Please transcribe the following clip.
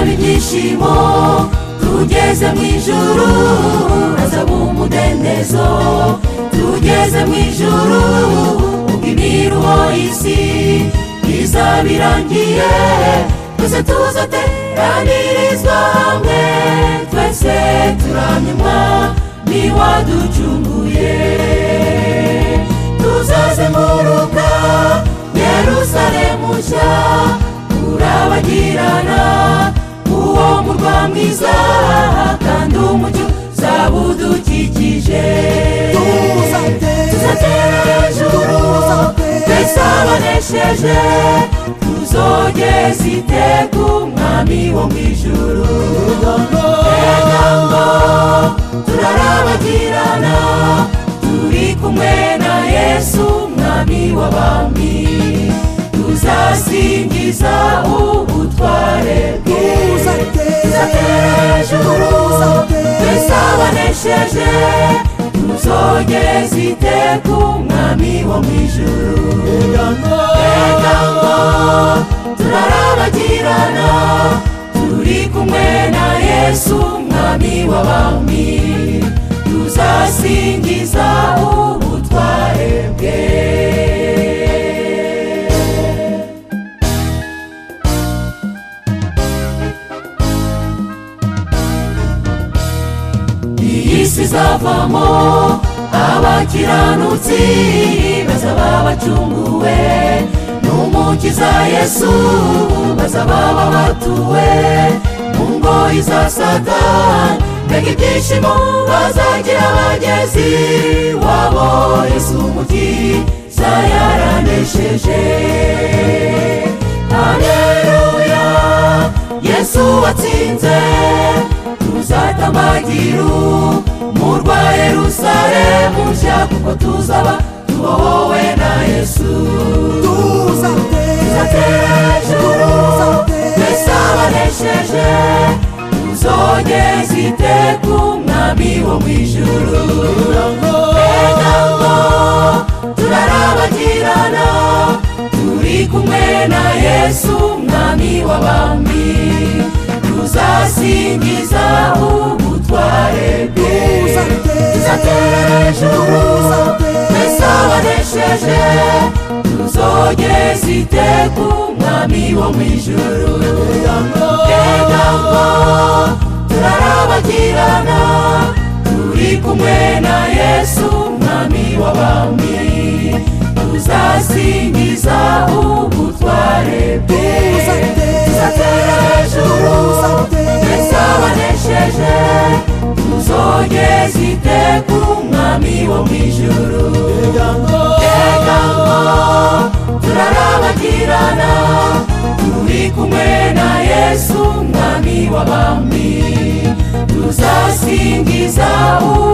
ibyishimo tugeze mu ijuru hazaba umudendezo tugeze mu ijuru ubwo imiruho y'isi izaba irangiye twese tuzateranirizwa hamwe twese turamenywa n'iwaducunguye tuzazenguruka yerusalemu nshya urabagirana uwo murwa mwiza kandi umucyo uzaba udukikije tuzatera hejuru twese abanesheje tuzogeza iteka umwami wo mu ijuru egambo turarabagirana turi kumwe na yesu umwami w'abami tuzasingiza ubutware bwe tuzatera hejuru twese abanesheje tuzogeza iteka umwami wo mu ijuru egambo turarabagirana turi kumwe na yesu umwami w'abami tuzasingiza ubutware bwe iyi si izavamo abakiranutsi bazaba bacunguwe n'umukiza yesu bazaba babatuwe mu ngo izasata mbega ibyishimo bazagira abagezi wabo yesu umukiza yaranesheje haleluya yesu watsinze tuzatabagiru murwa yerusalemu nshya kuko tuzaba tubohowe na yesu tuzatera hejuru twese abanesheje tuzogeza iteka umwami wo mu ijuru egambo turarabagirana turi kumwe na yesu umwami w'abami tuzasingiza ubutware bwe tuzatera hejuru twese abanesheje tuzogeza iteka umwami wo mu ijuru egambo turarabagirana turi kumwe na yesu umwami w'abami tuzasingiza ubutware bwe tuzatera hejuru twese abanesheje tuzogeza iteka umwami wo mu ijuru egambo turarabagirana turi kumwe na yesu umwami w'abami tuzasingiza u